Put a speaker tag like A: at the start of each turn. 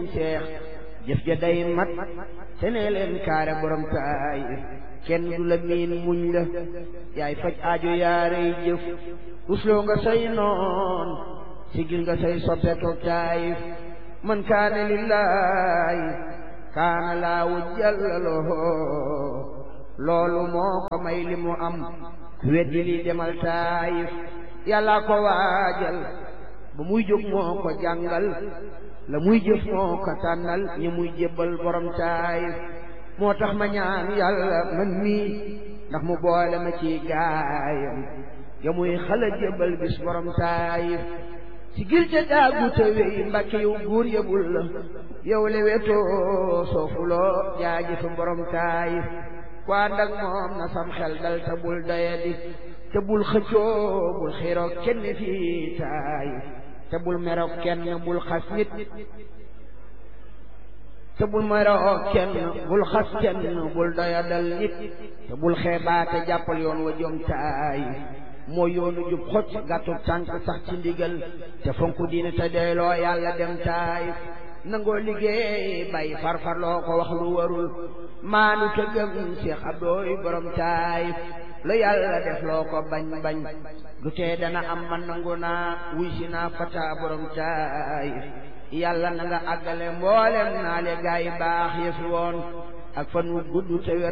A: seex jëf ja day mat te nee leen kaare borom taay kenn du la miin muñ la yaay faj aajo yaarey jëf usloo nga say noon sigil nga say soppe toog taayif man kaane lillaahi kaana laawu jallaloo loolu moo ko may li mu am weddi li demal taayif yàlla ko waajal ba muy jóg moo ko jàngal la muy jëf moo ko tànnal ñi muy jébbal borom taayif moo tax ma ñaan yàlla man mii ndax mu boole ma ci gaayam ya muy xala jébbal bis borom taayif si gil ca daagu te wey mbàkke yow góor yëbul la yow le wetoo soofuloo jaajëfa borom taayif ku ànd ak moom na sam xel dal te bul doyadi te bul xëccoo bul xiiroo kenn fii taayif te bul meroo kenn bul xas nit te bul meroo kenn bul xas kenn bul doyadal nit te bul xeebaate jàppal yoon wa jom taayif moo yoonu jub xocc gàttu tànk sax ci ndigal te fonku diine te doyloo yàlla dem taayif nangoo liggéey bay farfarloo ko wax lu warul maanu te gëm Cheikh Abdooy borom taayif lu yàlla def loo ko bañ bañ du tee dana am man nangu naa wuy si naa fata borom taayif yàlla na nga àggale mboolem naa le gaa yi baax yëfi woon ak fan wu gudd te wér